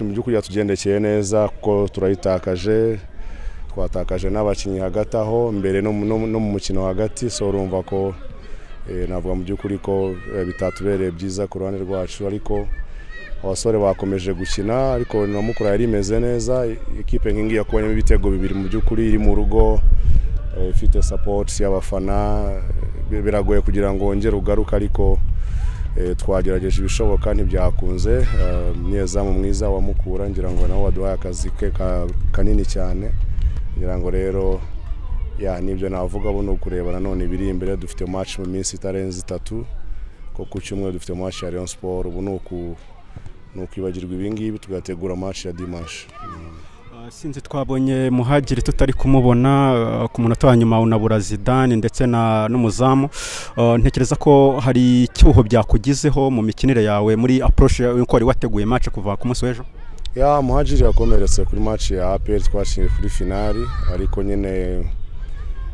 mu by'ukuri yatugendekeye neza kuko turayitakaje twatakaje n'abakinnyi hagati aho mbere no mu- no mu no mu mukino hagati so urumva ko eh, navuga mu by'ukuri ko eh, bitatubereye byiza ku ruhande rwacu ariko abasore bakomeje gukina ariko na mukura yari imeze neza i- ikipe nk'ingiyi yakubonyemo ibitego bibiri mu by'ukuri iri mu rugo eh, ifite sapoti y'abafana eh, biragoye kugira ngo wongere ugaruke ariko eh, twagerageje ibishoboka ntibyakunze Eh, umunyezamu mwiza wa mukura ngira ngo nawe waduhaye akazi ke ka- kanini cyane ngira ngo rero ya nibyo navuga bo ni ukureba nanone ibiri imbere dufite match mu minsi itarenze itatu ko ku cyumweru dufite match ya Rayon Sport ubu ni uku ni ukwibagirwa ibi ngibi tugategura match ya dimanche Ah, sinzi twabonye muhagiri tutari kumubona ah, ku munota wa nyuma unabura zidane ndetse na n'umuzamu Ah, ntekereza ko hari icyuho byakugizeho mu mikinire yawe muri approche yawe uko wari wateguye match kuva ku munsi w'ejo ya muhajiri yakomeretse kuri match ya APR twashingiye kuri finali ariko nyine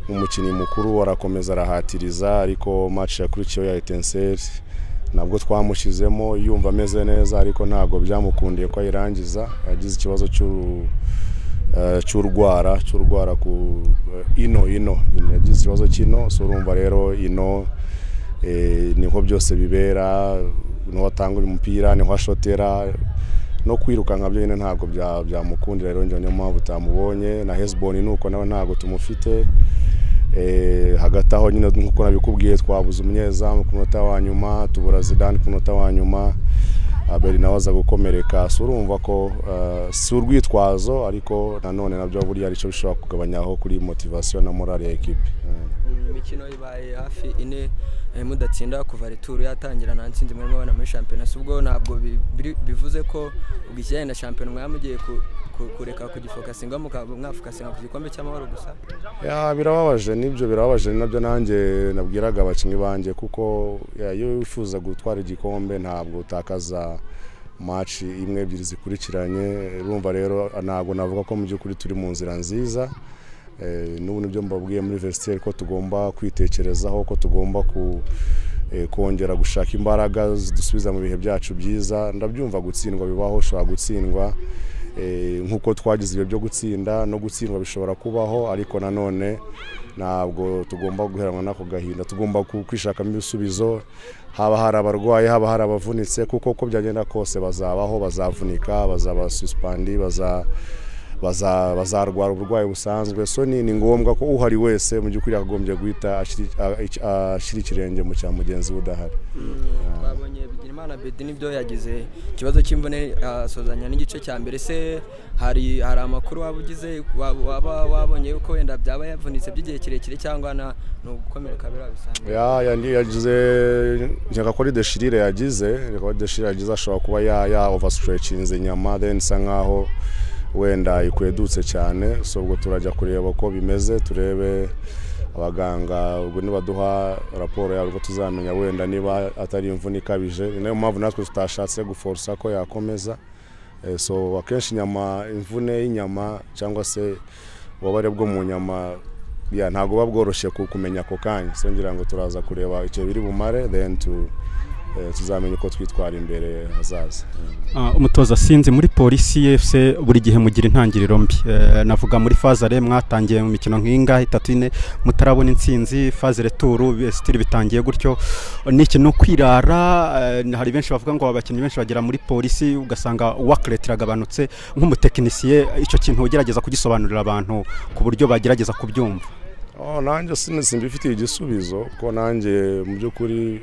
umukinnyi mukuru arakomeza arahatiriza ariko match yakurikiyeho ya Etincelle nabwo twamushyizemo yumva ameze neza ariko ntabwo byamukundiye ko ayirangiza yagize ikibazo cy'uru eh, cy'urwara cy'urwara ku eh, ino ino yagize ikibazo cy'ino so urumva rero ino eh, niho byose bibera niho atanga umupira niho ashotera no kwirukanka byo nyine ntabwo bya- byamukundira rero njye niyo mpamvu utamubonye na hesbon ni uko nawe ntabwo tumufite Eh, hagati aho nyine nk'uko nabikubwiye twabuze umunyezamu ku munota wa nyuma tubura zidane ku munota wa nyuma abeli nawe aza gukomereka si urumva ko eh, si urwitwazo ariko nanone nabyo buriya aricyo bishobora kugabanyaho kuri motivasiyo na morale ya ekipe Eh. imikino ibaye hafi ine eh, mudatsinda kuva returu yatangira nta ntsinzi murimo abana muri shampiyona si ubwo ntabwo bi- biri- bivuze ko ubwo ikijyanye na shampiyona mwaba mugiye ku- ku- kureka kugifokasinga mukaba mwafokasinga ku gikombe cy'amahoro gusa ya birababaje nibyo birababaje ni nabyo nanjye nabwiraga abakinnyi banjye kuko ya, iyo wifuza gutwara igikombe ntabwo utakaza maci imwe ebyiri zikurikiranye urumva rero ntabwo navuga ko mu by'ukuri turi mu nzira nziza Eh, n'ubu nibyo mbabwiye muri vesiteri ko tugomba kwitekerezaho ko tugomba ku eh, kongera gushaka imbaraga zidusubiza mu bihe byacu byiza ndabyumva gutsindwa bibaho ushobora gutsindwa eh, nk'uko twagize ibihe byo gutsinda no gutsindwa bishobora kubaho ariko nanone ntabwo tugomba guheranwa n'ako gahinda tugomba ku- kwishakamo ibisubizo haba hari abarwayi haba hari abavunitse kuko uko byagenda kose bazabaho bazavunika bazaba susipandi baza baza- bazarwara uburwayi busanzwe so ni ni ngombwa ko uhari wese mu by'ukuri yakagombye guhita ashiri- a- ic- ashyira ikirenge mu cya mugenzi we udahari twabonye bigirimana bedi nibyo yagize ikibazo cy'imvune asozanya n'igice cya mbere se hari hari amakuru waba ugize waba waba wabonye ko wenda byaba yavunitse by'igihe kirekire cyangwa na ni ugukomereka birabisanzwe ya yandi yagize njyaka kuri deshirire yagize reka kuri deshirire yagize ashobora kuba ya ya overstretchinze inyama then isa nkaho wenda ikwedutse cyane so ubwo turajya kureba uko bimeze turebe abaganga ubwo nibaduha raporo yabo ubwo tuzamenya wenda niba atari imvune ikabije ni nayo mpamvu natwe tutashatse guforsa ko yakomeza Eh, so akenshi inyama imvune y'inyama cyangwa se ububabare bwo mu nyama ya ntabwo buba bworoshye ku- kumenya ako kanya so ngira ngo turaza kureba icyo biri bumare then tu- eh, tuzamenya uko twitwara imbere hazaza Ah, umutoza sinzi muri polisi yefuse buri gihe mugira intangiriro mbi Eh, navuga muri fazare mwatangiye mu mikino nk'ingahe itatu ine mutarabona intsinzi fazare turu sitiri bitangiye gutyo ni ikintu kwirara eh, hari benshi bavuga ngo abakinnyi benshi bagera muri polisi ugasanga wakireti iragabanutse nk'umutekinisiye icyo kintu ugerageza kugisobanurira abantu ku buryo bagerageza kubyumva Oh, nanjye sin- simbifitiye igisubizo kuko nanjye mu by'ukuri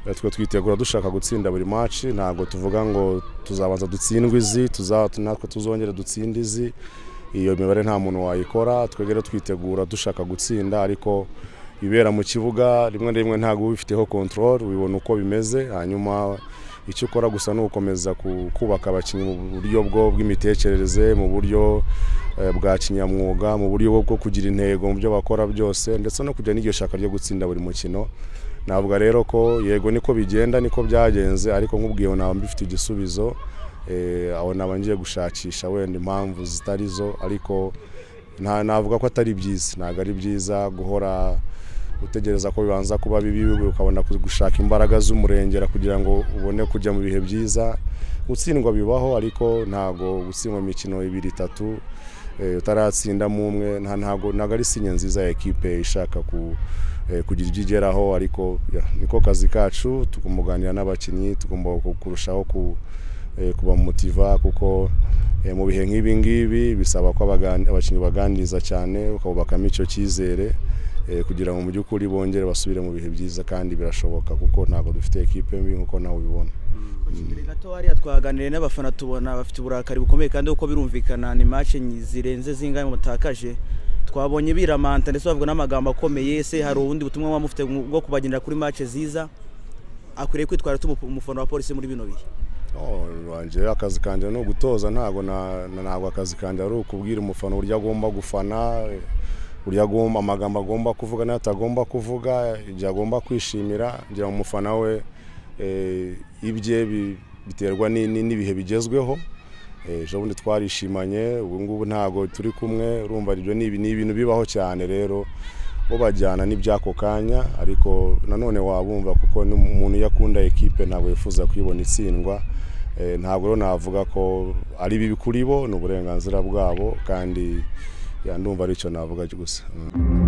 eh, twe twitegura dushaka gutsinda buri maci ntabwo tuvuga ngo tuzabanza dutsindwe izi tuza natwe tuzongere dutsinde izi iyo mibare nta muntu wayikora twebwe rero twitegura dushaka gutsinda ariko ibera mu kibuga rimwe na rimwe ntabwo uba ubifiteho control ubibona uko bimeze hanyuma icyo ukora gusa ni ugukomeza ku- kubaka abakinnyi mu buryo bwo bw'imitekerereze mu buryo eh, bwa kinyamwuga mu buryo bwo kugira intego mu byo bakora byose ndetse no kujya n'iryo shaka ryo gutsinda buri mukino navuga rero ko yego niko bigenda niko byagenze ariko nk'ubwiyeho naba mbifite igisubizo eh, aho naba ngiye gushakisha wenda impamvu zitari zo ariko nta navuga ko atari byiza ntabwo ari byiza guhora utegereza ko bibanza kuba bibi ukabona gushaka imbaraga z'umurengera kugira ngo ubone kujya mu bihe byiza gutsindwa bibaho ariko ntabwo gutsindwa imikino ibiri itatu eh, utaratsindamo umwe nta ntago ntago ari sinye nziza ya ekipe ishaka ku eh, kugira ibyo igeraho ariko ya, niko kazi kacu tugomba kuganira n'abakinnyi tugomba ku- kurushaho ku eh, kubamotiva kuko eh, mu bihe nk'ibi ngibi bisaba ko abagani- abakinnyi baganiriza cyane ukabubakamo icyo cyizere eh, kugira ngo mu by'ukuri bongere basubire mu bihe byiza kandi birashoboka kuko ntabwo dufite ekipe mbi nk'uko nawe ubibona mbere gato hariya twaganiriye n'abafana tubona bafite uburakari bukomeye kandi uko birumvikana ni match nyi- zirenze zingahe mutakaje twabonye biramanta ndetse bavuga n'amagambo akomeye ese hari ubundi butumwa muba mufite bwo kubagendera kuri match ziza akwiriye kwitwara ate umufu- umufana wa polisi muri bino bihe Oh, wanjye akazi kanjye ni ugutoza ntabwo na- na- ntabwo akazi kanjye ari ukubwira umufana uburyo agomba gufana eh, uburyo agomba amagambo agomba kuvuga n'ayo atagomba kuvuga ibyo agomba kwishimira ngira ngo umufana we eh, ibye bi- biterwa ni- ni- n'ibihe bigezweho Eh, ejo bundi twarishimanye ubu ngubu ntabwo turi kumwe urumva ibyo ni ibi- ni ibintu bibaho cyane rero bo bajyana n'iby'ako kanya ariko nanone wabumva kuko ni umuntu iyo akunda ekipe ntabwo yifuza kuyibona itsindwa Eh, ntabwo rero navuga ko ari bibi kuri bo ni uburenganzira bwabo kandi ya, ndumva aricyo navuga gusa Mm.